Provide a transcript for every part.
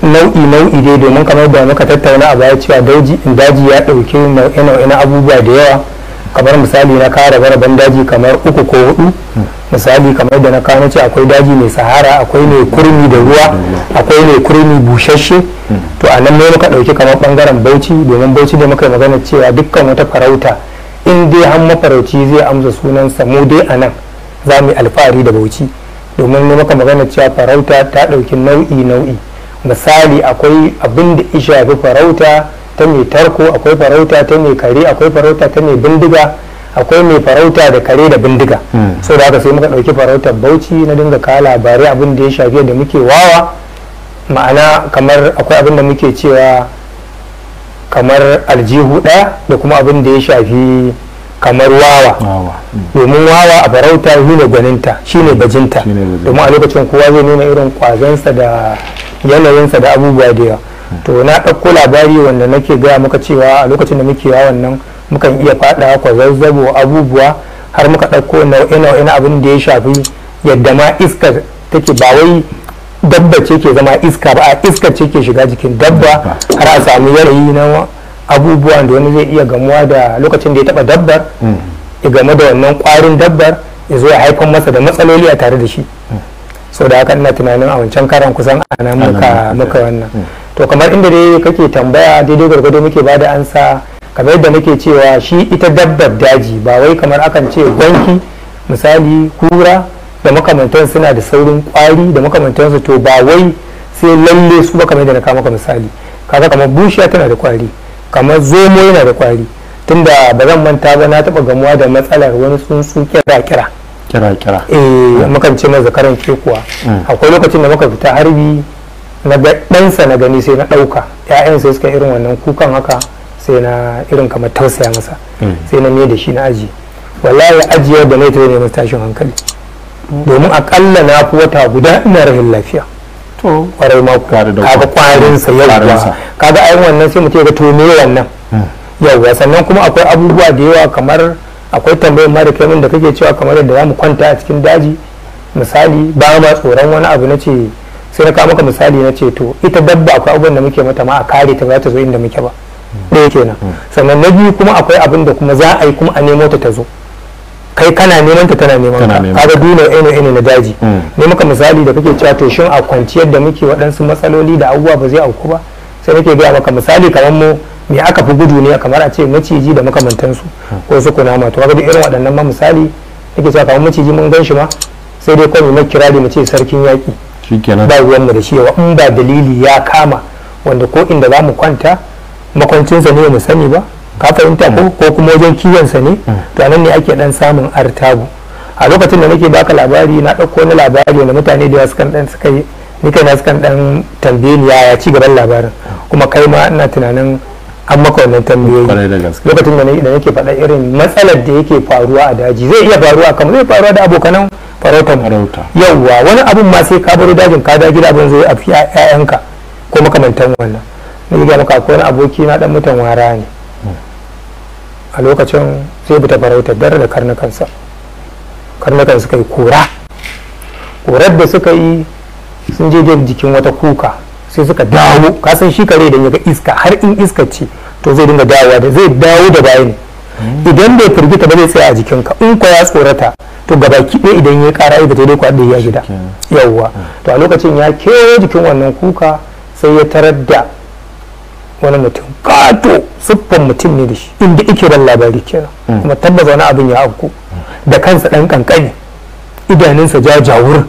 nau'i nau'i dai domin kamar da muka tattauna a baya cewa daji daji ya ɗauki nau'e nau'e na abubuwa da yawa kamar misali na kara raben daji kamar uku ko hudu misali kamar da na kawo ce akwai daji mai sahara akwai mai kurmi da ruwa akwai mai kurmi bushashe to a nan ne muka ɗauki kamar bangaren bauchi domin bauchi da muka yi magana cewa dukkan wata farauta in dai har mafarauci zai amsa sunansa mu dai a nan za mu yi alfahari da bauchi domin ne muka magana cewa farauta ta ɗauki nau'i nau'i misali akwai abin da ya shafi farauta ta mai tarko akwai farauta ta mai kare akwai farauta ta mai bindiga akwai mai farauta da kare da bindiga so da haka sai muka ɗauki farautar bauchi na dinga kawo labarai abin da ya shafi da muke wawa ma'ana kamar akwai abin da muke cewa kamar aljihu ɗaya da kuma abin da ya shafi kamar wawa wawa domin wawa a farauta shi ne gwaninta shi ne bajinta Shine bajinta. domin a lokacin kowa zai nuna irin kwazansa da yanayinsa da abubuwa da yawa to na ɗauko labari wanda nake gaya muka cewa a lokacin da muke yawon nan mukan iya faɗa kwazazzabo abubuwa har muka ɗauko nau'e-nau'e na abin da ya shafi yadda ma iskar take ba wai dabba ce ke zama iska ba a iskar ce ke shiga jikin dabba har a samu yanayi na abubuwan da wani zai iya gamuwa da lokacin da ya taɓa dabbar ya game da wannan kwarin dabbar ya zo ya haifar masa da matsaloli a tare da shi so da haka ina tunanin a wancan karan kusan a nan muka Ana muka- muka wannan to kamar inda dai kake tambaya daidai gwargwado muke bada ansa kamar yadda muke cewa shi ita dabbar daji ba wai kamar akan ce gwanki misali kura da makamantan suna da saurin kwari da makamantansu to ba wai sai lalle su ba kamar yadda na kawo maka misali kaga kamar bushiya tana da kwari kamar zomo yana da kwari tunda ba zan manta ba na taba gamuwa da matsalar wani tsuntsu kira kira kira kira eh mukan ce mai zakaran kekuwa Mm. akwai lokacin da muka fita harbi na ga ɗansa na gani sai na ɗauka ƴaƴan sai suka irin wannan kukan haka sai na irin kamar tausaya masa Mm. sai na ne da shi na aji wallahi ajiyar da mai ta ne masa tashin hankali domin akalla na fi wata guda ina rahin lafiya to kwarai ma Tare da kaga kwarinsa kwarinsa. yauwa kaga ayin wannan sai mutum ya ga to me wannan yauwa sannan kuma akwai abubuwa da yawa kamar akwai tambayar ma da kai min da kake cewa kamar yadda za mu kwanta a cikin daji misali ba ma tsoron wani abu na ce sai na kawo maka misali na ce to ita dabba akwai abubuwan da muke mata ma a kare ta ba za ta zo inda muke ba ɗaya kenan sannan na biyu kuma akwai abin da kuma za a yi kuma a nemo ta ta zo kai kana neman ta tana neman Tana ka neman kaga duna ene ene na daji Mm. ne maka misali da kake cewa to shin a kwanciyar da muke waɗansu matsaloli da abubuwa ba zai auku ba sai nake gaya maka misali kamar mu me aka fi gudu ne kamar a ce maciji da makamantansu ko su kunama to kaga duk irin waɗannan ma misali nake cewa kamar maciji mun gan shi ma sai dai kawai mu kirari mu ce sarkin yaƙi shikenan ba ruwanmu da shi yawa in ba dalili ya kama wanda ko inda za mu kwanta makwancinsa ne mu sani ba ka fahimta ko ko kuma wajen kiwonsa ne to anan ne ake dan samun artabu a lokacin da nake baka labari na ɗauko wani labari wanda mutane da yawa sukan dan suka yi ni kaina sukan dan tambaye ni yaya ci gaban labarin kuma kai ma ina tunanin an maka wannan tambayoyi kwarai da gaske lokacin da na- da nake faɗa irin matsalar da yake faruwa a daji zai iya faruwa kamar zai faruwa da abokanan farautar mu farauta yauwa wani abun ma sai ka baro dajin ka da gida abin zai a fi ƴaƴanka ko makamantan wannan na ga maka akwai wani aboki na dan mutan wara ne a lokacin sai bita farautar dare da karnukansa karnukan suka yi kora korar da suka yi sun je dai jikin wata kuka sai suka dawo ka san shi kare idan ya ga iska har in iska ce to zai dinga dawowa da zai dawo da baya ne idan bai firgita ba zai tsaya a jikinka in ko ya tsorata to gabaki ɗaya idan ya ƙara aibata dai kwaɗe ya gida yawwa to a lokacin ya kewaye jikin wannan kuka sai ya tarar da wani mutum kato siffan mutum ne da shi inda ike ban labari kenan kuma tabbas wani abin ya afku da kansa ɗan kankani idanunsa jajawur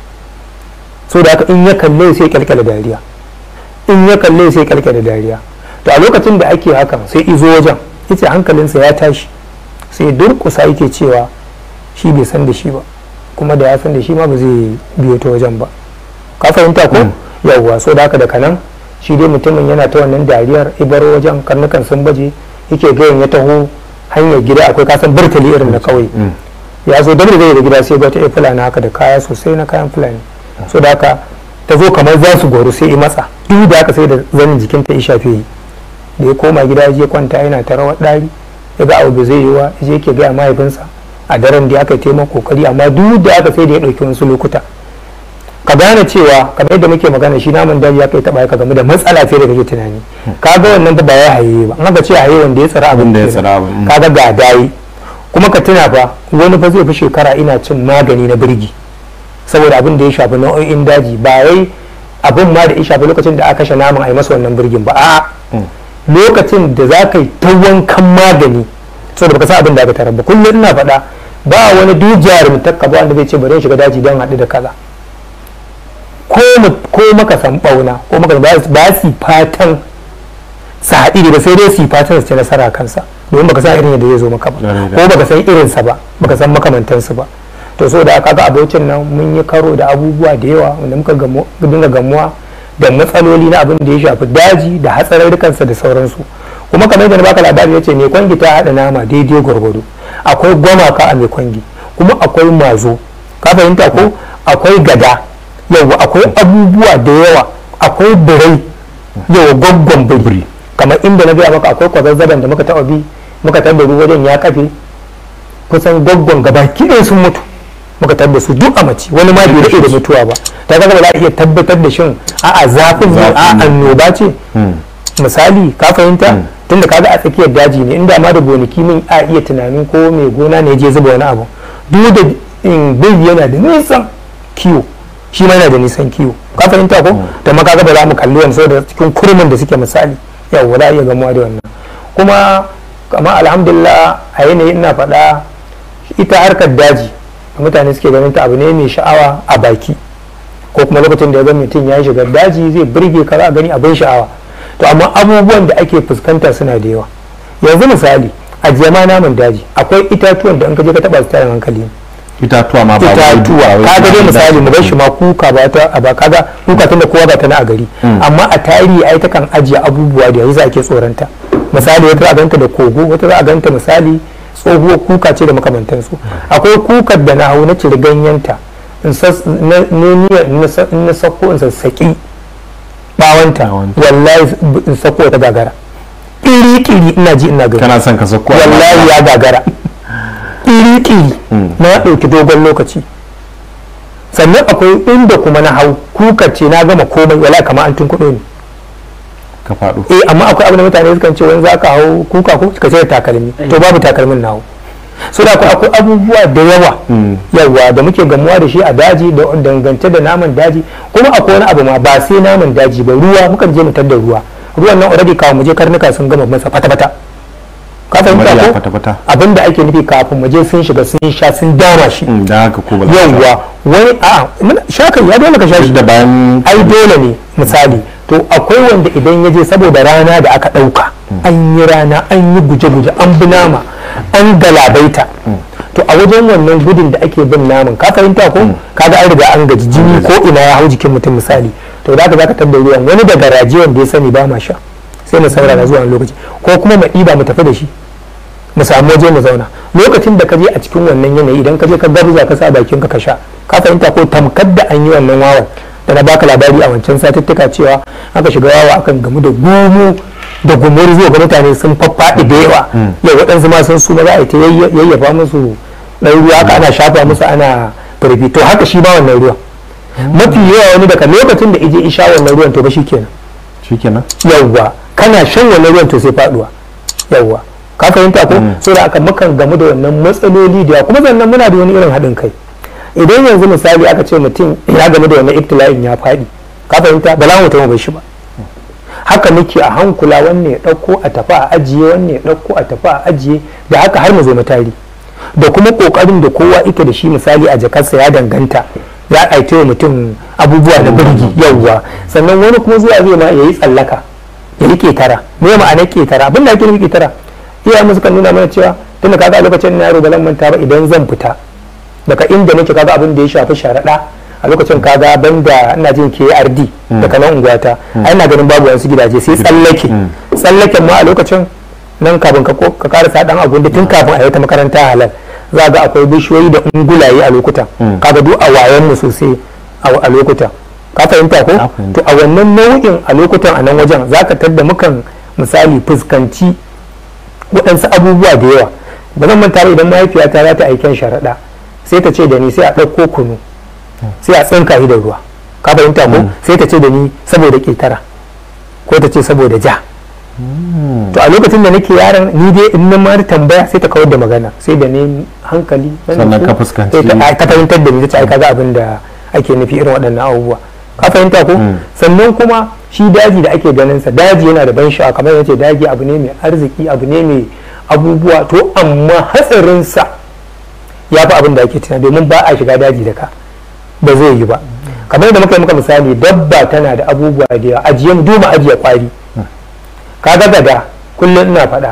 so da haka in ya kalle sai kyalkyala dariya in ya kalle sai kyalkyala dariya to a lokacin da ake hakan sai izo wajen yace hankalinsa ya tashi sai durkusa yake cewa shi bai san da shi ba kuma da ya san da shi ma ba zai biyo ta wajen ba ka fahimta ko yawwa so da haka daga nan shi dai mutumin yana ta wannan dariyar ibar wajen karnukan sun baje yake gayan ya taho hanyar gida akwai kasan burtali irin na kauye ya zo dabar zai da gida sai ga ta iya fulani haka da kaya sosai na kayan fulani so da haka ta zo kamar za su goro sai i matsa duk da haka sai da zanin jikinta ya shafe yi da ya koma gida ya je kwanta yana ta rawar ɗari ya ga abu zai yi wa ya je yake gaya mahaifinsa a daren da aka taimaka kokari amma duk da aka sai da ya ɗauki wasu lokuta ka gane cewa kamar yadda muke magana shi namun daji ya kai taba ka game da matsala fiye da kake tunani kaga wannan ba ya haye ba an ga ce haye wanda ya tsara abin Wanda ya kenan. tsara abin, mm. kaga ga dayi kuma ka tuna fa wani fa zai fi shekara ina cin magani na birgi saboda abin da ya shafi nau'o'in daji ba wai abin ma da ya shafi lokacin da aka kashe naman a yi masa wannan birgin ba a'a lokacin da za ka yi ta wankan magani saboda baka san abin da aka tarar ba kullum ina faɗa ba wani duk jarumtar ba wanda zai ce bari in shiga daji don haɗu da kaza ko mu- ko maka san bauna ko maka ba su- ba su fatan su haɗi da sai dai su yi fatan su ci nasara a kansa domin baka san irin yadda zai zo maka ba Lallai da. ko baka san irinsa ba baka san makamantansu ba to so da kaga abocin nan mun yi karo da abubuwa da yawa wanda muka gamu- dinga gamuwa da matsaloli na abin da ya shafi daji da hatsarurrukansa da sauransu kuma kamar yadda na baka labari ya ce mai kwangi ta haɗa nama daidai gwargwado akwai gwamaka a mai kwangi kuma akwai mazo ka fahimta ko akwai gada yawa akwai abubuwa da yawa akwai birai yawa gwaggon biri kamar inda na gaya maka akwai kwazazzaban da muka taɓa bi muka taɓa ruwa wajen ya kafe kusan gwaggon gaba kiɗin sun mutu muka tabbar su duk a mace wani ma bai daɗe da mutuwa ba ta kaga ba za a iya tabbatar da shin a'a zafin ne a Zafin ne. annoba ce misali ka fahimta tunda kaga a tsakiyar daji ne inda ma da gonaki min a iya tunanin ko mai gona ne ya je zuba wani abu duk da in bai yana da nisan kiwo shi ma yana da nisan kiwo ka fahimta ko da ma kaga ba za mu kalli wani saboda cikin kurmin da suke misali yau za a iya gamuwa da wannan kuma kama alhamdulillah a yanayin ina faɗa ita harkar daji da mutane suke ganin ta abu ne mai sha'awa a baki ko kuma lokacin da ya ga mutum ya shiga daji zai burge ka za a gani abin sha'awa to amma abubuwan da ake fuskanta suna da yawa yanzu misali a jama naman daji akwai itatuwan da in ka je ka taba su tarin hankali ne itatuwa ma ba wai- itatuwa ba wai kaga dai suna da misali mu bar shi daji. ma kuka ba ta a ba kaga kuka tunda kowa ba ta na a gari amma a tarihi ai ta kan ajiye abubuwa da yanzu ake tsoronta misali wata za a ganta da kogo wata za a ganta misali tsohuwar kuka ce da makamantansu akwai kukar da na hau na cire ganyenta in sas- na ne niyyar in na sa- in na sako in sassaƙi bawanta Bawanta. wallahi in sako ta gagara ƙiri-ƙiri ina ji ina gani kana son ka sako wallahi ya gagara iri-iri na ɗauki dogon lokaci sannan akwai inda kuma na hau kuka ce na gama komai wala kama an tun kuɗo ne ka faɗo eh amma akwai abin da mutane sukan ce wani za ka hau kuka ko ka ce takalmi to babu takalmin na hau so da akwai akwai abubuwa da yawa yawa da muke gamuwa da shi a daji da dangance da naman daji kuma akwai wani abu ma ba sai naman daji ba ruwa mukan je mu da ruwa ruwan nan already kawo mu je karnuka sun gama masa fata-fata ka kamar fahimta ya ko fata-fata abin da ake nufi kafin mu je sun shiga sun sha sun dama shi Mm, dan haka ko ba za ka yawwa wani a muna- shakan ya dole ka sha duk shi da bayan ai dole ne misali to akwai wanda idan ya je saboda rana da aka ɗauka an yi rana an yi guje-guje an bi nama an galabaita to a wajen wannan gudun da ake bin naman ka fahimta ko kaga an riga an gaji jini ko ina ya hau jikin mutum misali to da ka zaka tabbar ruwan wani da garaje wanda ya sani ba ma sha sai mu saurara zuwa wani lokaci ko kuma mu ɗiba mu tafi da shi mu samu waje mu zauna lokacin da ka je a cikin wannan yanayi idan ka je ka garza ka sa bakin ka ka sha ka fahimta ko tamkar da an yi wannan wawan da na baka labari a wancan satuttuka cewa aka shiga wawa akan gamu da gumu da gumuri zuwa ga mutane sun faffaɗi da yawa yau waɗansu ma sun suma za a yi ta yayya- yayyafa musu ɗan ruwa haka ana shafa musu ana firfi to haka shi ma wannan ruwan mafi yawa wani daga lokacin da ije isha wannan ruwan to ba shi kenan shikenan yawwa kana shan wannan ruwan to sai faduwa yawwa ka fahimta ko so da aka mukan gamu da wannan matsaloli da yawa kuma sannan muna da wani irin haɗin kai idan yanzu misali aka ce mutum ya gamu da wannan ibtila'in ya faɗi ka fahimta ba za mu taɓa bar shi ba haka muke a hankula wanne ya ɗauko a tafi a ajiye wanne ya ɗauko a tafi a ajiye da haka har mu zo matari da kuma ƙoƙarin da kowa ike da shi misali a jakarsa ya danganta ya aite wa mutum abubuwa na birgi yauwa sannan wani kuma zuwa zai ma ya yi tsallaka ya yi ƙetara me ma'ana ƙetara abin da ake nufi ƙetara iya musu kan nuna mana cewa tun da kaga a lokacin na yaro ba zan manta ba idan zan fita daga inda nake kaga abin da ya shafi sharaɗa a lokacin kaga banda ina jin KRD daga nan unguwata ai ina ganin babu wasu gidaje sai tsallake tsallaken ma a lokacin nan kafin ka ko- ka karasa dan abun da tun kafin a yi ta makaranta halal za ga akwai bishiyoyi da ungulaye a lokutan kaga duk a wayan mu sosai a a lokutan ka fahimta ko Na fahimta. to a wannan nau'in a lokutan a nan wajen zaka tadda mukan misali fuskanci waɗansu abubuwa da yawa ba zan manta ba idan mahaifiyata za ta aiken sharaɗa sai ta ce da ni sai a ɗauko kunu sai a tsinka shi da ruwa ka fahimta ko sai ta ce da ni saboda ƙetara ko ta ce saboda ja to a lokacin da nake yaron ni dai in na mara tambaya sai ta kawar da magana sai da ne hankali na Sannan nutsu, ka fuskanci- sai ta ta fahimtar da ni ta ce ai kaga abin da ake nufi irin waɗannan abubuwa ka fahimta ko sannan kuma shi daji da ake ganin sa daji yana da ban sha'awa kamar yace daji abu ne mai arziki abu ne mai abubuwa to amma hatsarin sa ya fi abin da ake tunani domin ba a shiga daji da ka ba zai yi ba kamar da muka yi muka misali dabba tana da abubuwa da yawa ajiye mu duba ajiye kwari kaga gada kullum ina faɗa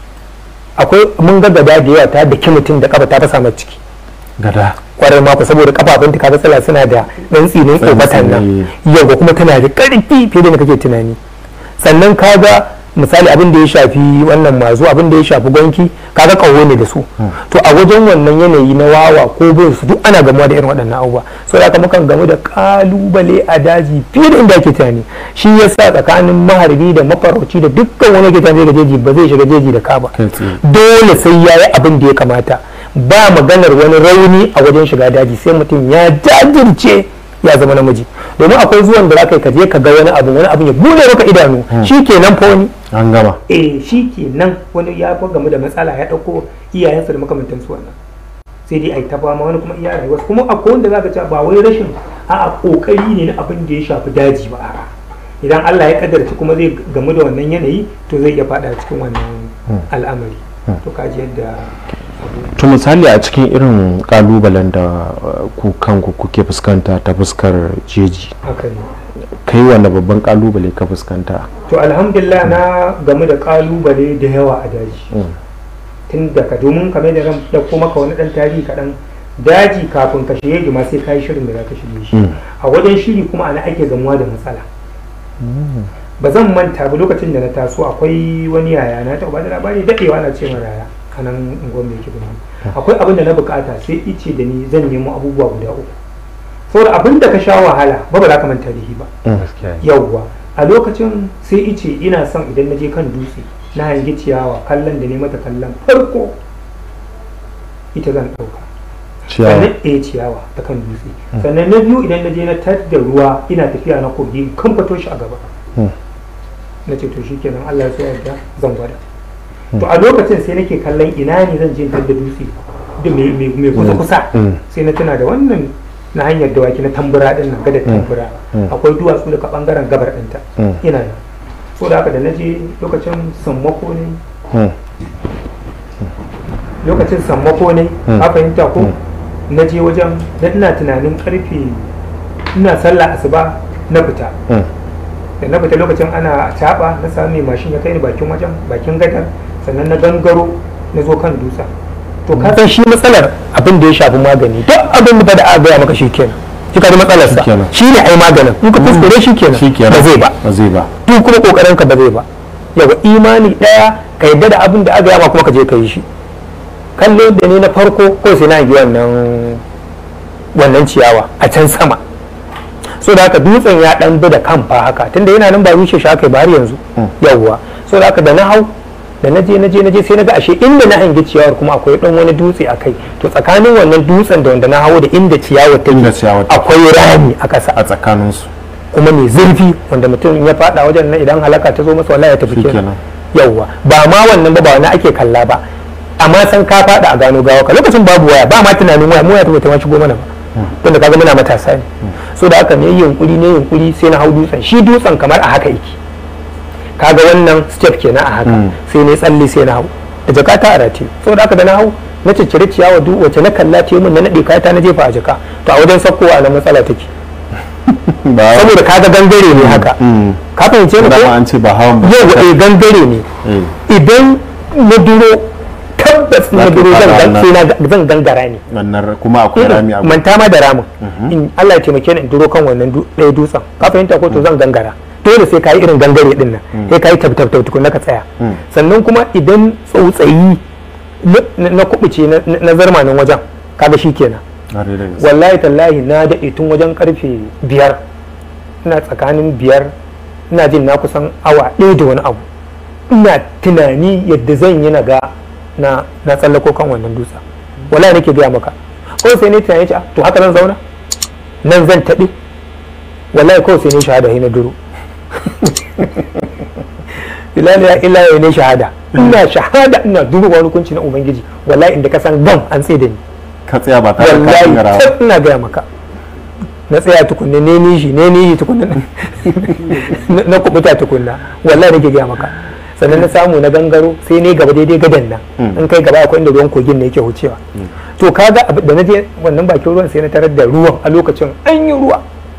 akwai mun ga gada da yawa ta daki mutum da kafa ta fasa mata ciki gada kwarai mako saboda kafafunta kaga tsala suna da ɗan tsinin Tsani- kofatan nan tsani. yau kuma tana da ƙarfi fiye da kake tunani sannan kaga misali abin da ya shafi wannan mazu abin da ya shafi gwanki kaga kawo ne da su to a wajen wannan yanayi na wawa ko bin su duk ana gamuwa da irin waɗannan abubuwa so da haka mukan gamu da kalubale a daji fiye da inda ake tunani shi yasa tsakanin maharbi da mafarauci da dukkan wani ke tunani ga jeji ba zai shiga jeji da ka ba kai tsaye dole sai ya yi abin da ya kamata ba maganar wani rauni a wajen shiga daji sai mutum ya jajirce ya zama namiji domin akwai zuwan da zaka yi ka je ka ga wani abu wani abu ya bude maka idanu shi kenan fa wani an gama eh shi kenan wani ya fa gamu da matsala ya dauko iyayensa da makamantan su wannan sai dai ai ta fama wani kuma iya rayuwa kuma akwai wanda zaka ce ba wai rashin a'a kokari ne na abin da ya shafi daji ba a'a idan Allah ya kaddarci kuma zai gamu da wannan yanayi to zai iya fada cikin wannan al'amari to kaji yadda abu to misali a cikin irin kalubalen da uh, ku kanku kuke fuskanta ta fuskar jeji haka ne kai wanda babban kalubale ka fuskanta to alhamdulillah na gamu da kalubale da yawa a daji Mm. tun daga domin kamar da ran dauko maka wani dan tarihi kaɗan daji kafin ka shige ma sai ka yi shirin da za ka shige shi Mm. a wajen shiri kuma ana ake gamuwa da matsala ba zan manta ba lokacin da na taso akwai wani yaya na taɓa da labari daɗewa na ce ma yaya a nan unguwar mai kibini akwai abin da na bukata sai ice da ni zan nemo abubuwa guda uku saboda abin da ka sha wahala ba ba za ka manta da shi ba yauwa a lokacin sai ice ina son idan na je kan dutse na hangi ciyawa kallon da ne mata kallon farko ita zan ɗauka ciyawa sannan eh ciyawa ta kan dutse sannan na biyu idan na je na tar da ruwa ina tafiya na kogi kan fato shi a gaba Mm. na ce to shikenan Allah ya so yarda zan gwada to a lokacin sai nake kallon ina ne zan je in tar da dutse da mai mai- mai kusa kusa Mm. sai na tuna da wannan na hanyar dawaki na tambura din nan gadar tambura Mm. akwai duwatsu daga bangaren gabar ɗinta Mm. ina nan so da haka da na je lokacin sammako ne Mm. lokacin sammako ne Mm. ka fahimta ko Mm. na je wajen da ina tunanin karfe ina sallah asuba na fita Mm. da na fita lokacin ana taɓa na sami mashin ya kai ni bakin wajen bakin gadar sannan na gangaro na zo kan dutsen to ka san shi matsalar abin da ya shafi magani duk abin da da aka gaya maka shi kenan shi ka matsalar sa Shikenan. shi ne ai maganin in ka kuskure shi kenan shikenan ba zai ba ba zai ba duk kuma kokarin ka ba zai ba yawa imani daya ka yadda da abin da aka yama kuma ka je ka yi shi kallo da ni na farko ko sai na yi wannan wannan ciyawa a can sama so da haka dutsen ya dan bi da kan fa haka tunda yana nan ba rushe shi aka yi ba har yanzu yawwa so da haka da na hau da na je na je na je sai na ga ashe inda na hangi ciyawar kuma akwai dan wani dutse a kai to tsakanin wannan dutsen da wanda na hawo da inda ciyawar Inda take ciyawar take. akwai rami a ƙasa a tsakaninsu kuma mai zurfi wanda mutum ya fada wajen nan idan halaka ta zo masa wallahi ya tafi kenan Shikenan. yawwa ba ma wannan ba ba wani ake kalla ba amma san ka fada a gano gawa ka lokacin babu waya ba ma tunanin waya mu ya tabbata ma shigo mana ba tunda kaga muna matasa ne so da haka ne yunkuri ne yunkuri sai na hau dutsen shi dutsen kamar a haka yake kaga wannan step kenan a haka Mm. sai ne tsalle sai na hau da jakata a rataye so da haka da na hau na ciccire ciyawa duk wacce na kalla ta yi min na naɗe kayata na jefa a jaka to a wajen sakkowa na matsala take ba saboda kaga gangare ne haka Mm. ka fahimce ni dama ko an ce ba hawan ba yau eh gangare ne Eh. idan na duro tabbas na Za ka duro zan fada gan- wannan. sai na zan gangara ne wannan kuma akwai rami a manta ma da ramin in Allah ya taimake ni in duro kan wannan du- ɗaya dutsen ka fahimta ko to zan gangara dole sai ka yi irin gangare din nan sai ka yi tab tab tab tukun ka tsaya Mm. sannan kuma idan tsautsayi na- na na kubuce na- na zarmanin wajen kaga shi kenan Ƙwarai da gaske. wallahi tallahi na daɗe tun wajen karfe biyar ina tsakanin biyar ina jin na kusan awa ɗaya da wani abu ina tunani yadda zan yi na ga na na tsallako kan wannan dutsen wallahi nake gaya maka ko sai ne tunani ce "Ah, to haka zan zauna nan zan taɓe wallahi kawai sai ne shahada sai na duro bilal ya illa ya ne shahada ina shahada ina duro wani hukunci na ubangiji wallahi inda ka san gam an tsaye da ni ka tsaya ba tare da ka wallahi garawa tab ina gaya maka na tsaya tukunna ne nishi ne nishi tukunna na- na kubuta tukunna wallahi nake gaya maka sannan na samu na gangaro sai ne gaba daidai gadan nan Mm. in kai gaba akwai inda ruwan kogin ne yake wucewa to kaga abu- da na je wannan bakin ruwan sai na tarar da ruwan a lokacin an yi ruwa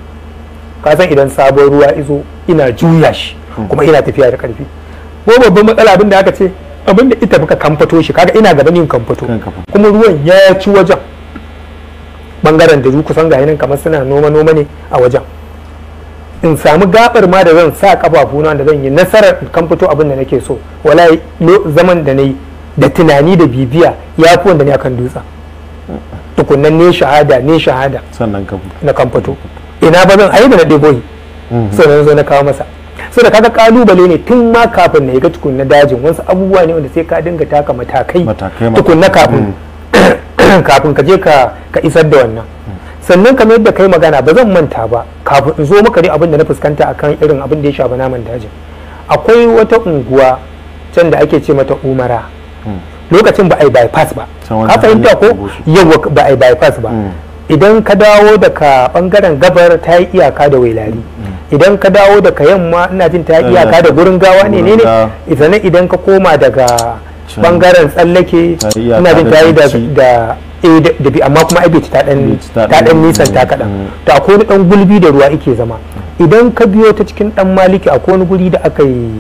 ka san idan sabon ruwa izo ina juya shi kuma ina tafiya da karfi ko babban matsala abin da aka ce abin da ita muka kamfato shi kaga ina gaban yin kamfato Kan kamfato. kuma ruwan ya ci wajen bangaren da kusan ga nan kamar suna noma noma ne a wajen in samu gabar ma da zan sa kafafuna da zan yi nasarar in kan fito abin da nake so wallahi lo- zaman da na yi da tunani da bibiya ya fi wanda ne akan dutsen tukunnan ne shahada ne shahada sannan ka fito na kan fito ina ba zan ayi da na ɗebo yi sai na zo na kawo masa sai da kaga kalubale ne tun ma kafin na ga tukun na dajin wasu abubuwa ne wanda sai ka dinga taka matakai Matakai, tukun na matakai. kafin kafin ka je ka ka isar da wannan sannan kamar yadda kai magana ba zan manta ba kafin in zo maka dai abin da na fuskanta akan irin abin da ya shafi naman dajin akwai wata unguwa can da ake ce mata umara lokacin ba a yi bypass ba Can wani ka fahimta hanyar ko Bauchi. yawa ba a yi bypass ba Mm. idan ka dawo daga bangaren gabar ta yi iyaka da wailari idan ka dawo daga yamma ina jin ta yi Eh, iyaka da gurin gawa ne ne gurin ne gawa. sannan idan ka koma daga Can. bangaren tsallake Ta yi iyaka ina jin da ta yi da Bauchi. da eh, da- da bi amma kuma ai bai ci ta dan Bai ci ta ta dan ɗan- nisan ta kaɗan Mm. to akwai wani dan gulbi da ruwa yake zama idan ka biyo ta cikin dan maliki akwai wani guri da aka yi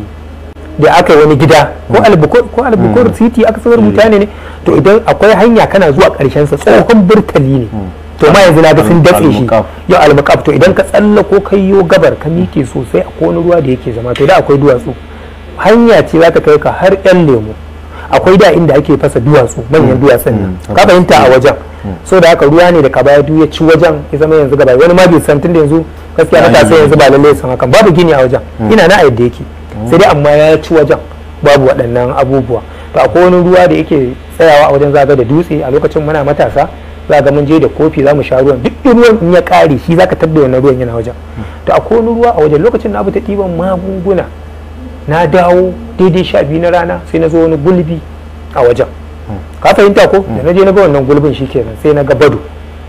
da aka yi wani gida ko albukur ko albukur city aka sanar mutane ne to idan akwai hanya kana zuwa karshen sa tsohon burtali ne to ma yanzu na ga sun datse shi Al-Muqaf. yau almakaf to idan ka tsalla ko kai yo gabar ka miƙe sosai a wani ruwa da yake zama to da akwai duwatsu hanya ce za ta kai ka har yan lemu akwai da inda ake fasa duwatsu manyan duwatsun nan Mm. ka fahimta a wajen so da haka ruwa ne da ka baya duk ya ci wajen ya zama yanzu gaba wani ma bai san tun da yanzu gaskiya Ya matasa yi. yanzu ba lallai san hakan babu gini a wajen ina na a yadda yake sai dai amma ya ci wajen babu waɗannan abubuwa to akwai wani ruwa da yake tsayawa a wajen zaga da dutse a lokacin muna matasa za ga mun je da kofi za mu sha ruwan duk ruwan in ya kare shi zaka tabbe wannan ruwan yana wajen to akwai wani ruwa a wajen lokacin na ta ɗiban magunguna na dawo daidai sha biyu na rana sai na zo wani gulbi a wajen ka fahimta ko da na je na ga wannan gulbin shi kenan sai na ga bado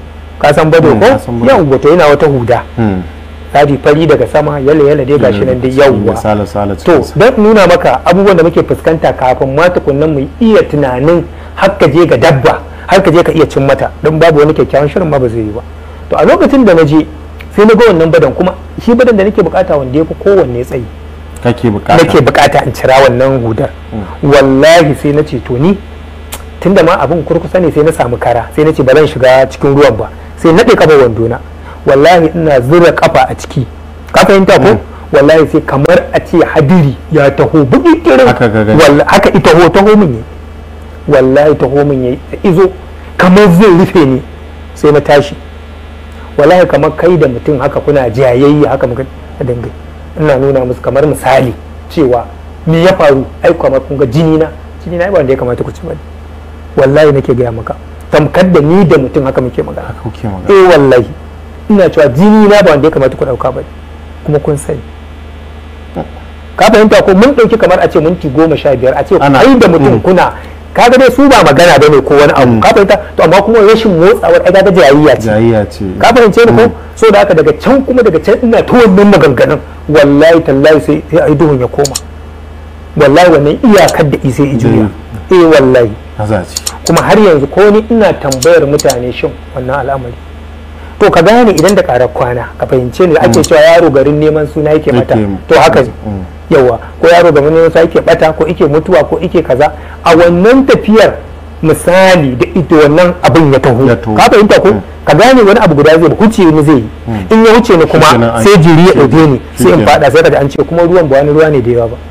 ka san bado Mm, ko na san bado. yawwa to yana wata huda Mm. tsari fari daga sama yalla yalla dai gashi nan dai yawwa sala sala to cikin sa. don nuna maka abubuwan da muke fuskanta kafin ma tukunnan mu iya tunanin har ka je ga dabba har ka je ka iya cin mata don babu wani kyakkyawan shirin ma ba zai yi ba to a lokacin da na je sai na ga wannan badan kuma shi badan da nake bukata wanda ya fi kowanne tsayi kake bukata nake bukata in cira wannan hudar wallahi sai na ce to ni tunda ma abin kurkusa ne sai na samu kara sai na ce ba zan shiga cikin ruwan ba sai naɗe kafa wandona wallahi ina zura kafa a ciki ka fahimta ko wallahi sai kamar a ce hadiri ya taho bugi kirin Haka ka gani. Walla- haka ita ho taho min yi wallahi taho min yi izo kamar zai rufe ni sai na tashi wallahi kamar kai da mutum haka kuna jayayya haka muka dinga ina nuna musu kamar misali cewa me ya faru ai kamar kun ga jini na jini na ai ba wanda ya kamata ku ci ba wallahi nake gaya maka tamkar da ni da mutum haka muke magana haka kuke magana eh wallahi ina cewa jini na ba wanda ya kamata ku dauka ba kuma kun sani ka fahimta ko mun dauki kamar a ce minti goma sha biyar a ce Ana- ai da mutum mm. kuna kaga dai su ba magana bane ko wani abu Mm. ka fahimta to amma kuma rashin motsawar ai kaga jayayya ce jayayya ce ka fahimce ni ko so da haka daga can kuma daga can ina ta wannan maganganun wallahi tallahi sai sai ai duhun ya koma wallahi wannan iyakar da isai ijuya eh wallahi haza ce kuma har yanzu ko ni ina tambayar mutane shin wannan al'amari to ka gane idan da karar kwana ka fahimce ni da ake cewa yaro garin neman suna yake mata Yake- to haka ne Mm. yawa ko yaro garin neman suna yake bata ko yake mutuwa ko yake kaza a wannan tafiyar misali da ita wannan abin ya taho Ya taho. ka fahimta ko Mm. ka gane wani abu guda zai huce ni zai yi in ya huce ni kuma Shikenan an- sai jiri ya ɗauke ni sai in shikenan. fada sai ka ji an ce kuma ruwan ba wani ruwa ne da yawa ba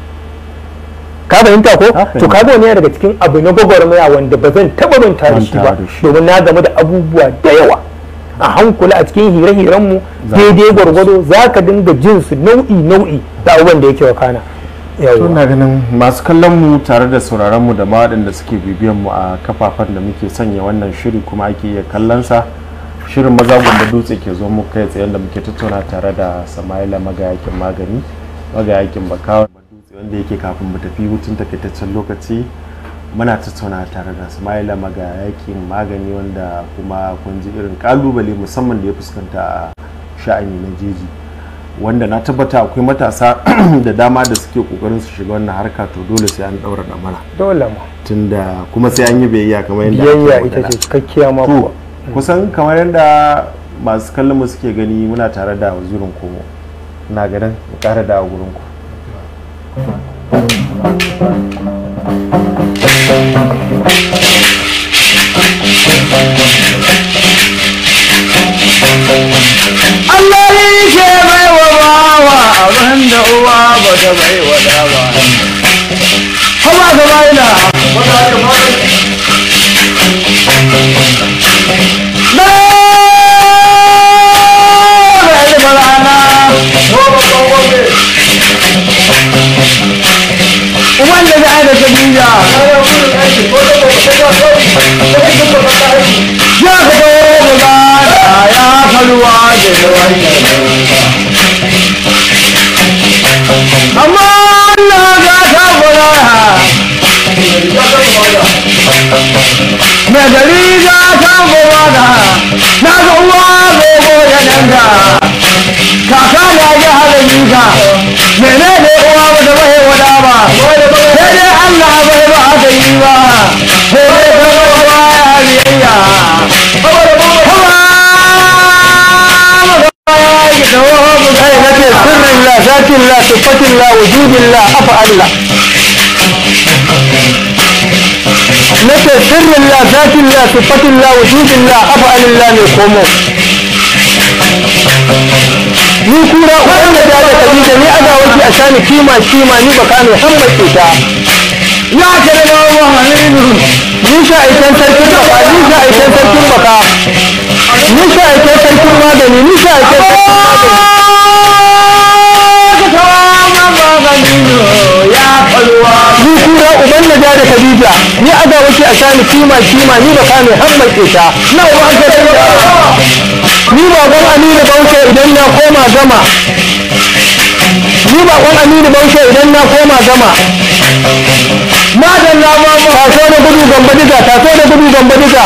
ka fahimta ko Na to fahimta. kaga wani yana daga cikin abu na gwagwarmaya wanda ba zan taba manta da shi Manta ba da shi. domin na gamu da abubuwa da yawa a hankula a cikin hire-hiren mu Za- daidai gwargwado za ka dinga jin su nau'i nau'i da abubuwan da yake wakana to yawa na ganin masu kallon mu tare da sauraron mu da ma waɗanda suke bibiyan mu a kafafen da muke sanya wannan shiri kuma ake iya kallon sa shirin maza gumba dutse ke zo muku kai tsaye da muke tattauna tare da samaila magayakin magani magayakin bakawa dutse wanda yake kafin mu tafi hutun takaitaccen lokaci muna tattauna tare da samaila magayakin magani wanda kuma kun ji irin kalubale musamman da ya fuskanta a sha'ani na jeji wanda na tabbata akwai matasa da dama da suke kokarin su shiga wannan harka to dole sai an daura damara dole ma tunda kuma sai an yi biyayya kamar yadda ake biyayya ita magana. ce cikakkiya ma To, kuwa kusan kamar yadda masu kallon mu suke gani muna tare da wazirin komo na ganin mu kara da gurin ku Allah ne ke bai wa bawa abin da uwa ba ta bai wa da ba. Haba ka bai da. Na bai da barana. Wanda da aida Khadija. Ya ka dawo da ya faruwa da wannan. amma Allah ga ta fara na gari ga ta fara na ga uwa gogo ya danga kaka na ya hada nika mene ne uwa ba ta bai wada ba sai dai Allah bai ba ta yi ba sai dai ta ba ya biyayya nake sirrin la zatin la sifatin la wujudin la afa'al la nake sirrin la zatin la sifatin la wujudin la afa'al la ne komo ni kura wanda da da kabila ni ana wanki a shani kima kima ni baka ne hammace ta ya kare na Muhammadu ni sha aikin sarkin baka ni sha aikin sarkin baka ni sha aikin sarkin magani ni sha aikin sarkin magani ni kura uban na da Khadija ni aga wuce a sani kima kima ni baka ne hammace ta na uban ka ni baban Aminu Baushe idan na koma gama ni baban Aminu Baushe idan na koma gama madalla ma taso da gudu gamba diga taso da gudu gamba diga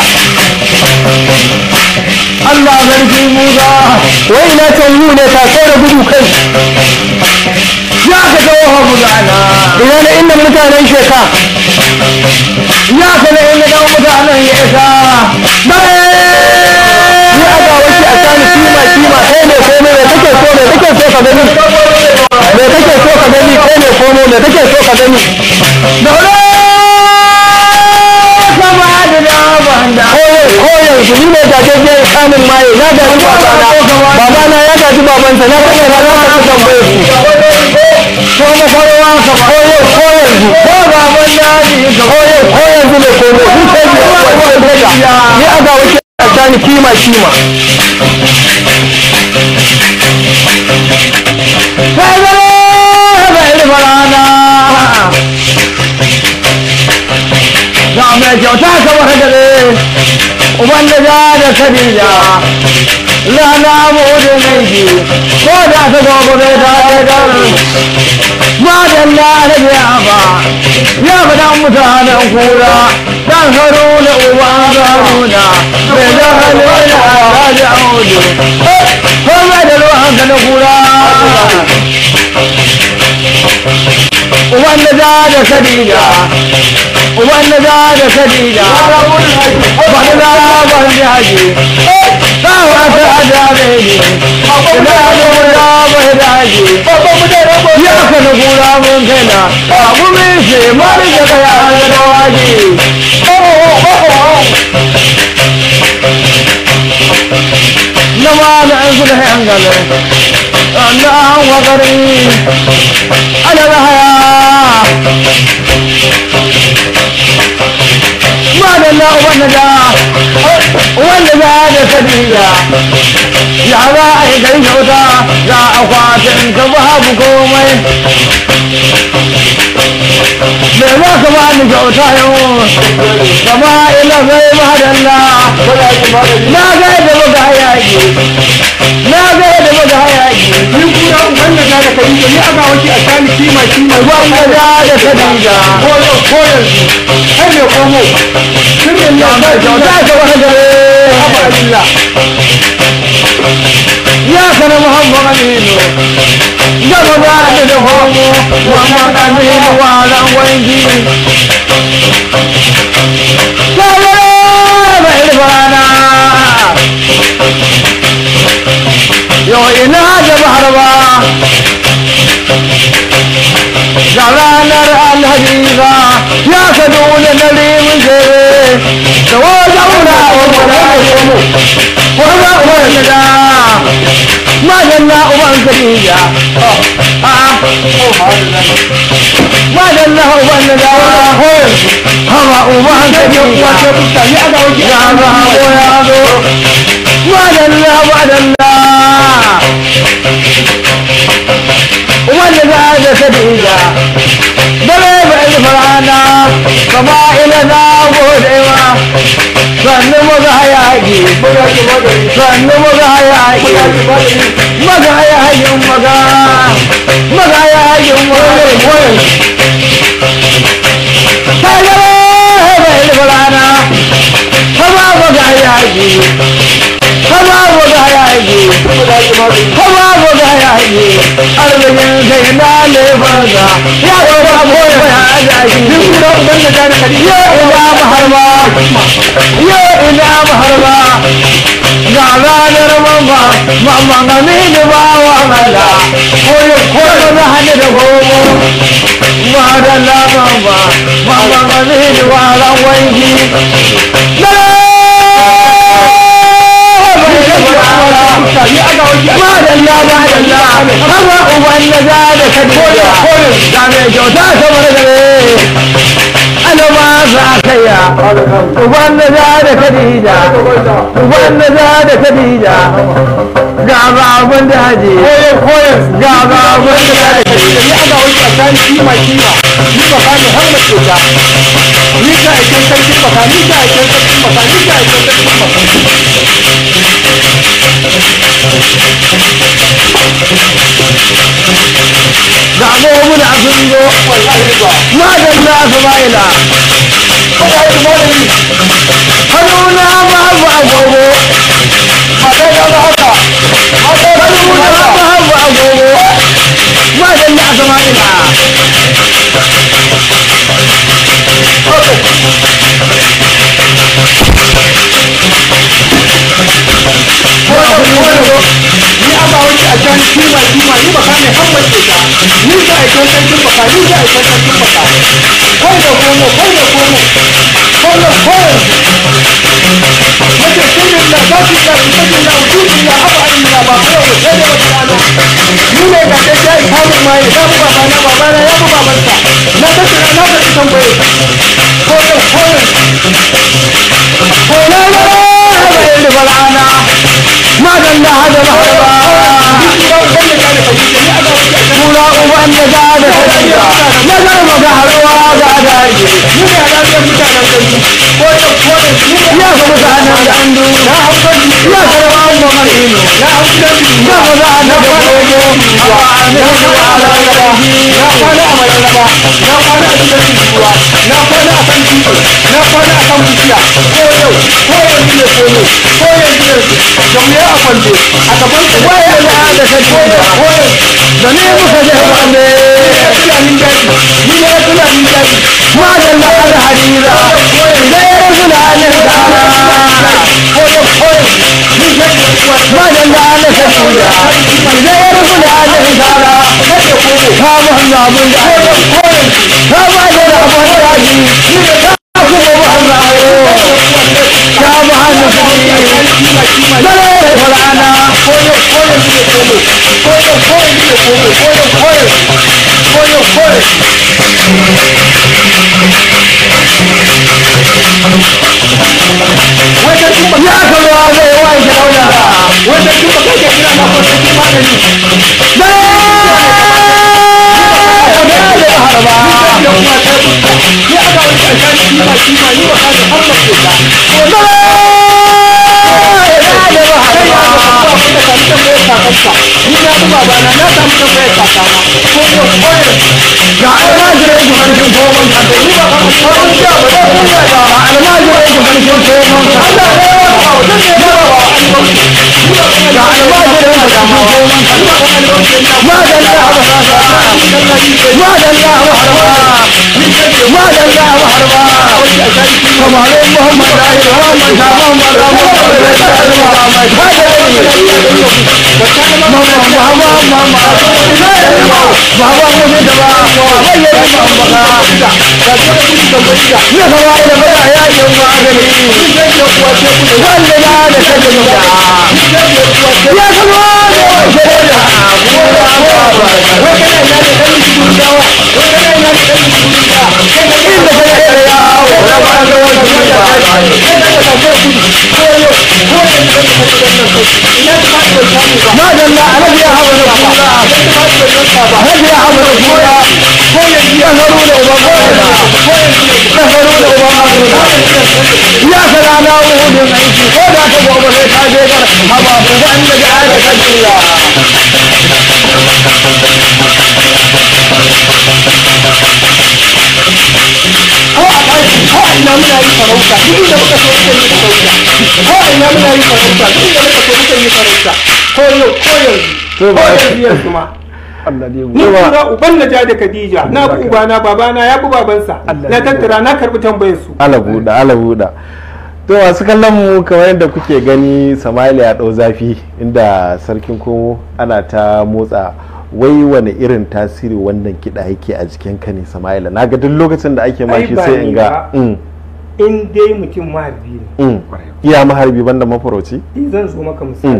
Allah sarki Musa wai ina can yi ne taso da gudu kai ya ka kawo hafu gana ina da inda mutanen sheka ya ka da inda dan mutanen ya isa bare ni a ga wace a sani kima kima kai ne komai me kake so me kake so ka gani me kake so ka gani kai ne komai me kake so ka gani daure sama da dabanda ko yanzu ni ne gajejjen kamun maye na gaji babana babana ya gaji babansa na kashe na na kashe tambaye su ko mafarwa ka ko yau ko yanzu ko baban daji ka ko yau ko yanzu ne ko ne ni kai ne ni a ga wace a sani kima kima sai zama bai da farana ga mai kyauta kamar dare uban da ja da sabila lana mu da naiji ko da ta gobe bai ta haidar madalla da biya ba ya faɗan mutanen kura dan haro da uban garuna bai da halin da raja audu ko mai da ruwan ka na kura uban da ja da sabila wanda za da sadida wanda za ban jaji ba wata adabe ne ina da wanda bai daji ya ka na kura mun kaina abu min se mari da kaya da waje na ma na an su da hangale na wakari ala haya madalla wanda da wanda da da sabila ya za a yi kai kyauta ga akwatin ka babu komai me za ka ba ni kyauta yau kama ila zai madalla na ga yadda muka hayaki na ga yadda muka hayaki ni kuma wannan da ka yi ni aka wuce a sani kima kima wanda da da kadija ko yau ko yanzu kai ne komo kin ne ya mai kyauta ka wani dare Allah ya kana muhammad aminu gaba ba ni da homo muhammad aminu walan wangi kare bai ribana yau ina da bahar ba ga ranar alhajiza ya ka dole na limin jere da wajen wuna wani wanda wanda da madalla uban kadija madalla uban da hawa uban kadija ya ga ya zo madalla madalla wanda za da kadija dare bai farana kama ila na gode ma sannu muga hayaki sannu muga hayaki maga hayakin maga maga hayakin maga tagare bai farana kama muga hayaki kama muga hayaki kama muga hayaki arzikin sai na lefarsa ya ɗauka boye ya hayaki duk da uban da gane kadi ya ina maharba ya ina maharba ga ranar mamba mamma ga mini ba wa mala koyo koyo na hannu da gomo ma da la mamba mamma ga mini wa ran wanki madalla madalla haba uban da za da kadija ga mai kyauta kamar gare ana ma za kaya uban da za da kadija uban da za da kadija ga babun daji ga babun daji ni aka wuce a sani kima kima ni ba ka ne har mace ta ni ka aikin sarkin baka ni ka aikin sarkin baka ni ka aikin sarkin baka ga mumuna sun zo madalla su ma'ila hannuna babu agogo hannuna babu agogo madalla su ma'ila ni aka wuce a sani kima kima ni ba ka ne har mace ta ni ka aikin sarkin baka ni ka aikin sarkin baka kai da komo kai da komo komo komo mace sirrin da za su da su sakin da wujudu ya haba ainihin ba kawai da sai da wata rana ni ne ga ɗaya ya yi kamun maye ya bu babana babana ya bu babansa na tattara na tafi tambaye koyo koyo Kona ba bai da falana madalla hada maharba Kura uban da za da kadija na garba ga haruwa ga daji ya ga mutanen da an du ya karba an ba marino ya ga mutanen da gogo a wa'anin da ala garaji waya da da kadija da ne muka je wande madalla hada hadira da ya fulanin dara madalla hada kadija da ya fulanin dara ka muhammadu da ka ba da rabon daji ka kuma muhammadu ka muhammadu dare fulana ya kalwa zai wanke dauna Wanda duk ba kai ke kira na kwanci magani. da da harba ni kuma uban na ja da Khadija na bi ubana babana ya bi babansa na tattara na karbi tambayar su ala buɗa ala buɗa to masu kallon mu kamar yadda kuke gani sama'ila ya ɗau zafi inda sarkin komo ana ta motsa wai wani irin tasiri wannan kiɗa yake a jikin ka ne sama'ila na ga duk lokacin da ake mashi sai in ga mm, in dai mutum maharbi ne mm. iya maharbi banda mafarauci in zan zo maka misali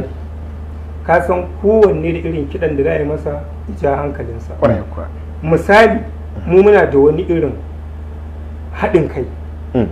ka san kowanne da irin kiɗan da za a yi masa ja hankalinsa misali mu muna da wani irin haɗin kai Mm.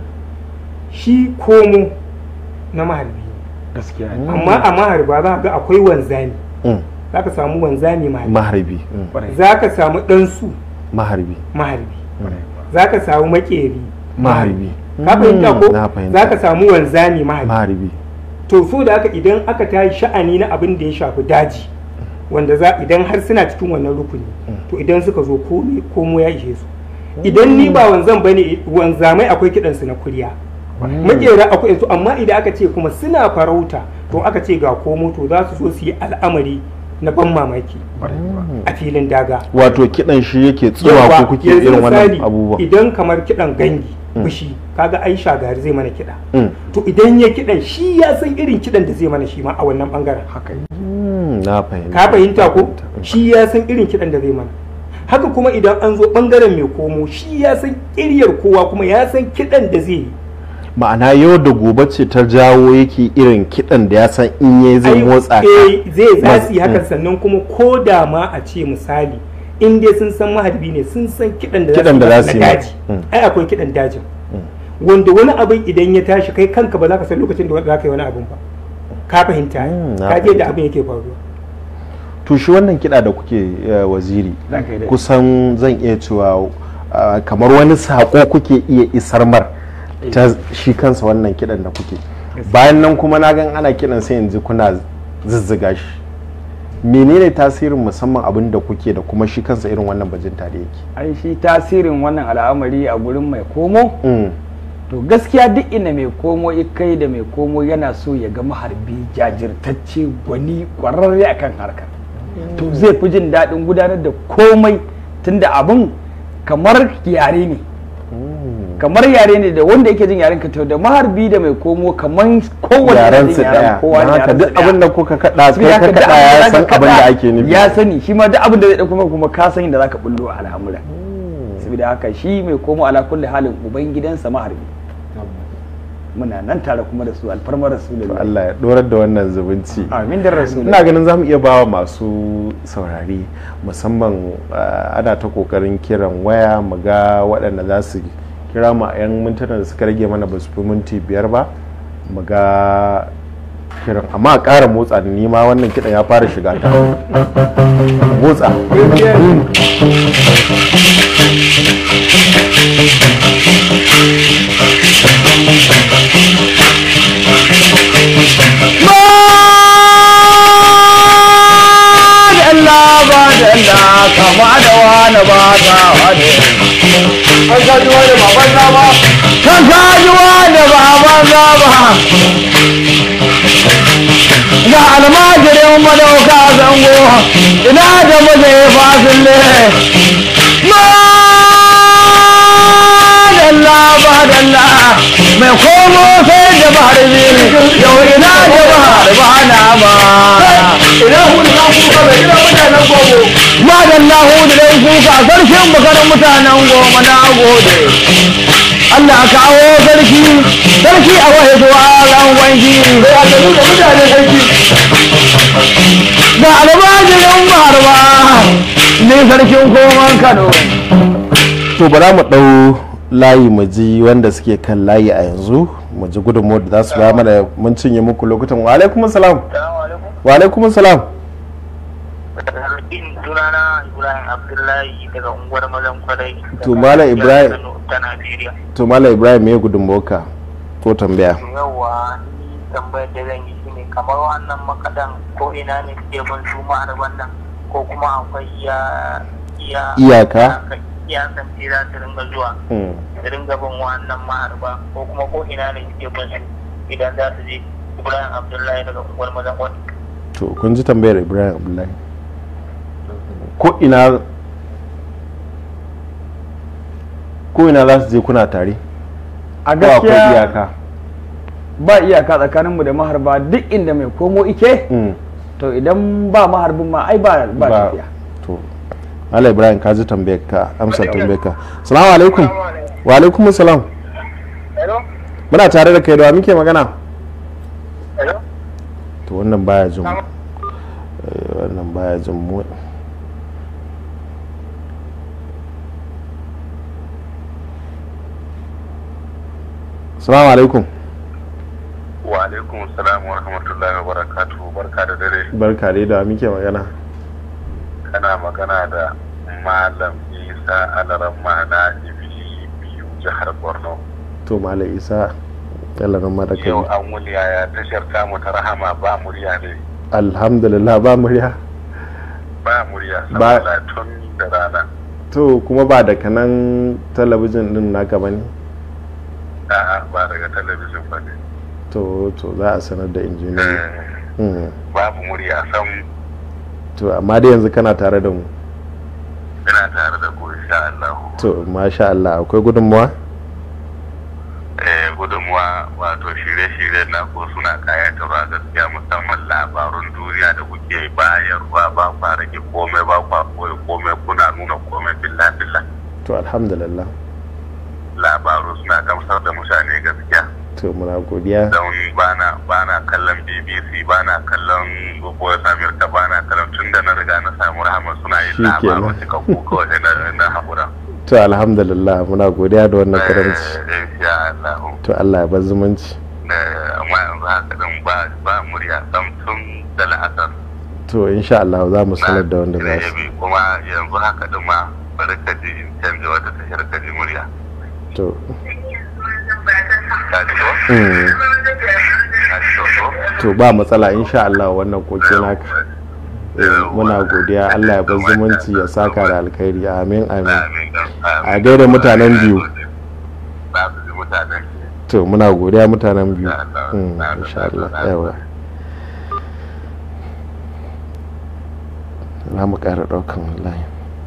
shi komo na maharbi ne. gaskiya amma a maharba za ka ga akwai wanzami Mm. za ka samu wanzami maharbi maharbi mm. za ka samu ɗansu maharbi maharbi za ka samu makeri maharbi ka fahimta ko na fahimta. za ka samu wanzami maharbi maharbi to so da haka idan aka tashi sha'ani na abin da ya shafi daji wanda za idan har suna cikin wannan rukuni to idan suka zo komai komo ya ishe su idan ni ba wanzan bane wanzamai akwai kidan su na kuriya makera akwai su amma idan aka ce kuma suna farauta to aka ce ga komo to za su so su yi al'amari na ban mamaki a filin daga wato kiɗan shi yake tsuwa Yawwa, ko kuke yanzu irin wannan misali, abubuwan idan kamar kidan gangi fushi kaga ai shagari zai mana kiɗa Mm. to idan ya kiɗan shi ya san irin kiɗan da zai mana shi ma a wannan bangaren haka Mm, na fahimta ka fahimta ko Mm. shi ya san irin kiɗan da zai mana haka kuma idan an zo bangaren mai komo shi ya san ƙiryar kowa kuma ya san kiɗan da zai yi ma'ana yau da gobe ce ta jawo yake irin kiɗan da ya san in yayi zai Ai, motsa ka eh, zai za su yi Mm. hakan sannan kuma ko da ma a ce misali in dai sun san maharbi ne sun san kiɗan da Kiɗan da za za su su yi yi na ma. daji Mm. ai akwai kiɗan dajin wanda wani abin idan ya tashi kai kanka ba za ka san lokacin da za ka yi wani abin ba ka fahimta Mm, na ka je da fahimta. abin yake faruwa to shi wannan kiɗa da kuke eh, waziri Za ka yi daɗi. kusan zan iya cewa ah, kamar wani saƙo kuke iya isar mar ta shi kansa wannan kiɗan da kuke bayan nan kuma na gan ana kiɗan sai yanzu kuna zuzzuga shi menene tasirin musamman abin da kuke da kuma shi kansa irin wannan bajin tare yake ai shi tasirin wannan al'amari a gurin mai komo Mm, to gaskiya duk inda mai komo kai da mai komo yana so ya ga maharbi jajirtacce gwani kwararre akan harkar to zai fi jin daɗin gudanar da komai tunda abin kamar yare ne mm. kamar yare ne da wanda yake jin yaren ka to da maharbi da mai komo kamar kowane yaren jin su yaren daya kowa don da haka yaren su duk daya. abin da kuka kada Saboda kai ka haka duk kada abin ya san abin da da zaka ake nufi ya sani shi ma duk abin da zai dauko maka kuma ka san inda zaka bullo a al'amura saboda haka shi mai komo ala kulli halin uban gidansa maharbi muna nan tare kuma da su alfarmar To rasulullahi Allah ya dorar da wannan zubunci amin da rasulullahi ina ganin za mu iya bawa masu saurari musamman ah, ana ta kokarin kiran waya mu ga waɗanda za su kira mu a 'yan mintuna da suka rage mana ba su fi minti biyar ba mu ga kiran amma a ƙara motsa da nima wannan kiɗan ya fara shiga ta motsa Gaskiya ne. ne an kajuwa da baban zaba kan kajuwa da baban zaba ga almajirin madauka zango ina da muje fasille madalla madalla mai komo sai da bahar biyu yau ina da bahar ba na ba ina hudu na kuka bai ina mutanen gogo madalla hudu dai kuka sarkin bakarin mutanen goma na gode Allah kawo sarki sarki a wahe zuwa ran wanki sai a tafi da mutane sarki da almajirin barba ne sarkin koman Kano to bara mu ɗau layi mu ji wanda suke kan layi a yanzu mu ji gudunmu da za su ba mana mun cinye muku lokutan wa alaikum salam wa alaikum salam sunana ibrahim abdullahi daga unguwar mazan kwarai To, Malam Ibrahim. ta najeriya to malam ibrahim me gudunmuwarka ko tambaya yawa ni tambayar da zan yi shine kamar wannan makadan ko ina ne suke bin su ma'arban nan ko kuma akwai iya iya Iyaka? iyakan ce za su ringa zuwa Hmm. su ringa bin wannan ma'arba ko kuma ko ina ne suke bin su idan za su je ibrahim abdullahi daga unguwar mazan kwarai to kun ji tambayar ibrahim abdullahi ko ina ko ina za su je kuna tare a ko akwai gaskiya iyaka ba iyaka tsakaninmu da maharba duk inda mai komo ike Hmm. to idan ba maharbin ma ai ba ba tafiya to malam ibrahim ka ji tambayar ka amsa tambayar ka salamu alaikum wa alaikum salam hello muna tare da kai da wa muke magana hello to wannan baya jin mu Eh, wannan baya jin mu salamu alaikum wa alaikum salam wa rahmatullahi wa barakatuhu barka da dare barka dai da wa muke magana kana magana da malam isa alaramma na ibili biyu jihar borno to malam isa yalarin madaka yau an wuli ya tashar tamu ta rahama ba murya ne alhamdulillah ba murya ba murya Ba- saboda tun da rana to kuma ba daga nan talabijin din naka ba ne a'a ba daga talabijin ba ne to to za a sanar da injiniya Eh, babu murya sam to amma dai yanzu kana tare da mu ina tare da ku insha Allah to masha Allah akwai gudunmawa eh gudunmuwa wato shirye-shirye na ko suna kayatarwa gaskiya musamman labarun duniya da kuke bayarwa ba kwa rage komai ba kwa koyi komai kuna nuna komai billa billa to alhamdulillah labaru suna gamsar da mutane gaskiya to muna godiya don bana bana kallon bbc bana kallon voice america bana kallon tun da na riga na samu rahama suna yin Shi kenan. labaru cikakku kawai sai na- na haƙura to alhamdulillah muna godiya da wannan karamci Eh, insha Allah to Allah ya bar zumunci Eh, amma yanzu haka din ba ba murya sam tun da la'asar to insha Allah za mu sanar da wanda za su yabi kuma yanzu haka din ma bari ka ji in canza wata tashar ka ji murya to ka ji to mm, ka ji to to to ba matsala insha Allah wannan koke naka Eh, muna godiya Allah ya bar zumunci ya saka da alkhairi amin amin amin a gaida mutanen biyu za su ji mutanen biyu to muna godiya mutanen biyu Insha Allah. Mm, insha Allah yawa za mu ƙara ɗaukan wallahi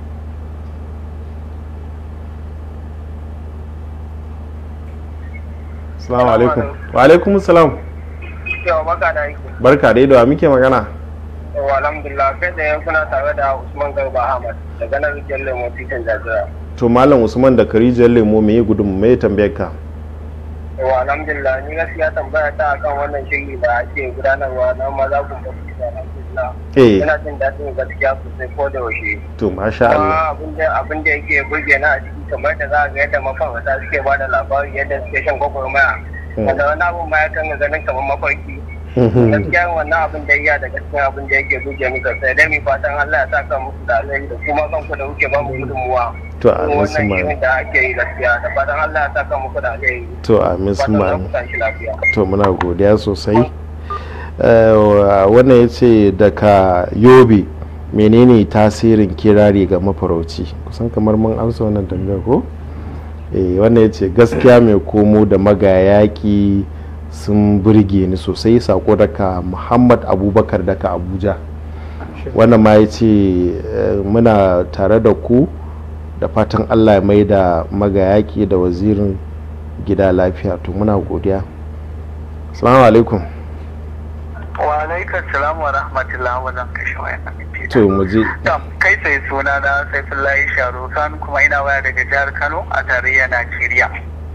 Assalamu alaikum. Wa alaikum salam. yawa baka da aiki Barka dai da wa muke magana. yawa alhamdulillah kai da kuna tare da usman garba ahmad daga nan rijiyar lemo titin jajira To Malam Usman da Karijiyar Lemo me gudun me tambayar ka? yawa alhamdulillah ni gaskiya tambaya ta akan wannan shiri da ake gudanarwa na maza kun ba su da alhamdulillah Eh, ina jin daɗin gaskiya sosai ko da yaushe to masha Allah. kuma abin da abin da yake burge na a ciki kamar da za a ga yadda mafarauta suke ba da labari yadda suke shan gwagwarmaya Mm. wanda wani abin ma ya kan ganin kamar mafarki gaskiya wannan abin da iya da gaskiya abin da yake burge ni sosai dai mi fatan Allah ya saka musu da alheri da kuma kanku da kuke ba mu gudunmuwa To Kuma amin wannan sun shirin da ake yi gaskiya da fatan Allah ya saka muku da alheri To amin sun fatan za ku ma. tashi lafiya To muna godiya sosai. Eh, wa- wannan ya ce daga Yobe menene tasirin kirari ga mafarauci kusan kamar mun amsa wannan tambayar ko eh wannan ya ce gaskiya mai komo da magayaki sun burge ni sosai sako daga muhammad abubakar daga abuja wannan ma ya ce eh, muna tare da ku da fatan allah ya mai da magayaki da wazirin gida lafiya to muna godiya salamu alaikum wa alaikar salam wa rahmatullahi wa zan kashe wayan to mu je Tam, kai sai suna na Saifullahi Sharukan kuma ina waya daga jihar Kano a tarayyar Najeriya.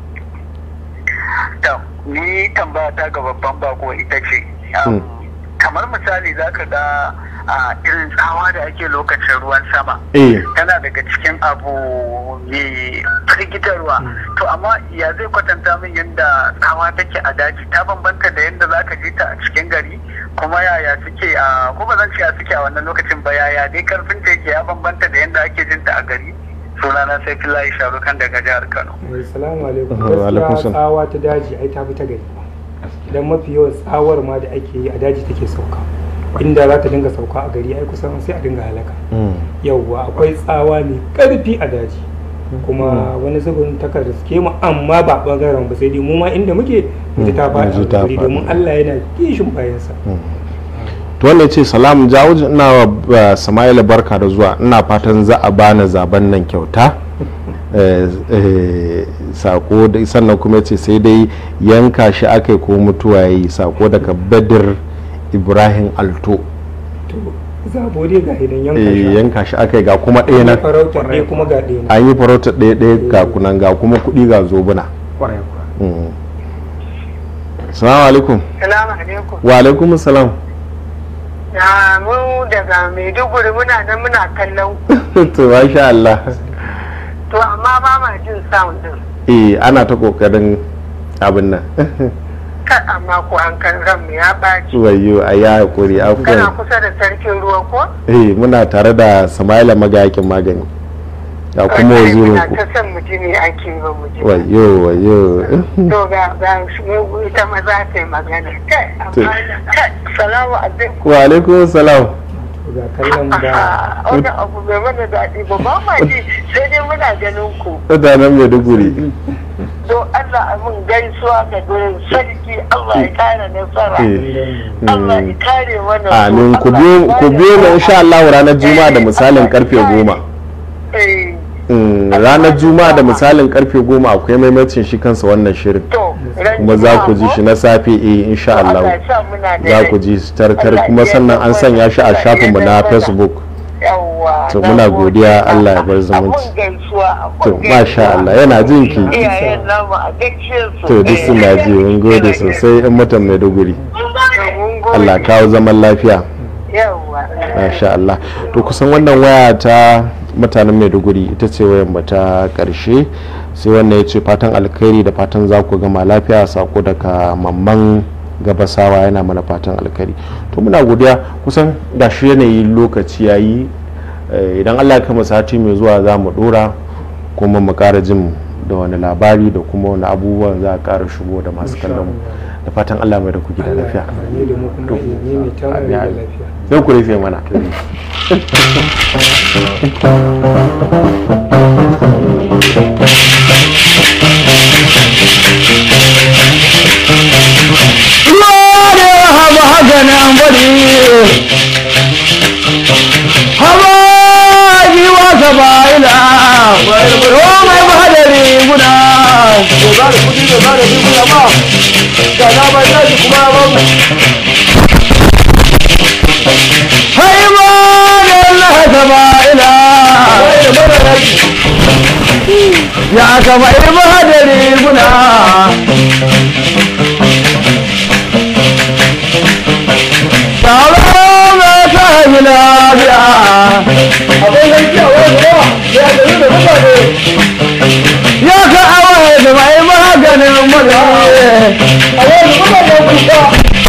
Tam, ni tambaya ta ga babban bako ita ce. um, Kamar misali za ka ga a irin tsawa da ake lokacin ruwan sama. eh Tana daga cikin abu mai firgitarwa. To amma ya zai kwatanta min yadda tsawa take a daji ta bambanta da yadda za ka ji ta a cikin gari kuma yaya suke a ko ba zan ce a suke a wannan lokacin ba yaya dai karfin ta yake ya bambanta da yadda ake jin ta a gari. Sunana sai Filayi Sharukan daga jihar Kano. Assalamu alaikum. Wa alaikum Gaskiya salam. tsawa ta daji ai ta fi ta gari. Dan mafi yawan tsawar ma da ake yi a daji take sauka. Inda za ta dinga sauka a gari ai kusan sai a dinga halaka. Mm. Yawwa akwai tsawa mai karfi a daji. kuma wani zubin takan riske mu amma ba bangaren ba sai dai mu ma inda muke mu ji ta Mm, mu ji faɗi ta a gari faɗi. domin Allah yana kishin bayansa. to wannan ce salam jawuji ina wa uh, sama'ila barka da zuwa ina fatan za a bani zaben nan kyauta Eh, eh, sako da sannan kuma ce sai dai yanka shi aka ko mutuwa ya yi sako daga badir ibrahim alto To zabo dai ga idan yanka Eh, shi. yanka shi aka ga kuma ɗaya nan farautar ɗaya kuma ga ɗaya nan. an yi farautar ɗaya ɗaya ga kunan ga kuma kuɗi ga zobuna kwarai kuwa Mm. salamu alaikum Salamu alaikum. wa alaikum salam Na mu daga Maiduguri muna nan muna kallon ku. to masha Allah To amma ba ma jin sound din. eh ana ta kokarin abin nan Kan amma ko an kan ranmu ya ɓaci. wayo a ya hakuri Kana afuwan kusa da sarkin ruwa ko? eh muna tare da Samaila magayakin magani ga kuma Wallahi wazirin muna ku ta son mu ji ne ake ba mu ji. ba. wayo wayo To ga ga shi ita ma za ta yi magana. Kai To. amma kai salamu alaikum. wa alaikum salam To ga kallon da Wani abu bai mana daɗi ba ba ma ji sai dai muna ganin ku. mutanen Maiduguri To Allah amin gaisuwa ga gurin sarki Allah ya kare nasara. eh Allah ya kare mana. amin ku biyo ku biyo mu insha Allah ranar juma'a da misalin karfe goma Eh, Mm, ranar juma'a da misalin karfe goma akwai maimacin shi kansa wannan shirin to ran kuma za ku ji juma'a shi na safe eh insha ko? Allah ya sa muna da za rai. ku ji shi tartar Allah kuma ya sannan an yarda sanya shi a mana. shafinmu Allah na ya yarda mana. facebook Yawwa. To, na muna gode. godiya, Allah ya bar zumunci. Abun gaisuwa. abun to gaisuwa. masha Allah yana jin ki Iyayen namu a gaishe su. to duk suna ji mun gode sosai in mutan Maiduguri Mun gode. Allah kawo zaman lafiya Yawwa. masha Allah to kusan wannan waya ta mutanen Maiduguri ita ce wayan mu ta karshe sai wannan ya ce fatan alkhairi da fatan za ku gama lafiya sako daga mamman gabasawa yana mana fatan alkhairi to muna godiya kusan da shi yanayi lokaci yayi eh, idan Allah ya kama sati mai zuwa za mu dora kuma mu kara jin da wani labari da kuma wani abubuwan za a kara shigo da masu kallon mu da fatan Allah mai da ku gida lafiya ne da mu kuma ilimi mai tamu da lafiya. sai ku rufe mana Lord, haba haganan bari haba jiwa sabaila o mai bahadari guda da ba da kudi da ba da riguna ma da na ba da shi kuma ba mu hai ba da Allah sabaila ya kama bahadari guda Taro mai ta yi lafiya. Abin yanki a wani yawa, ya gari da mutane. Ya ka awa da mai maganin mutane. A wani mutane kuka.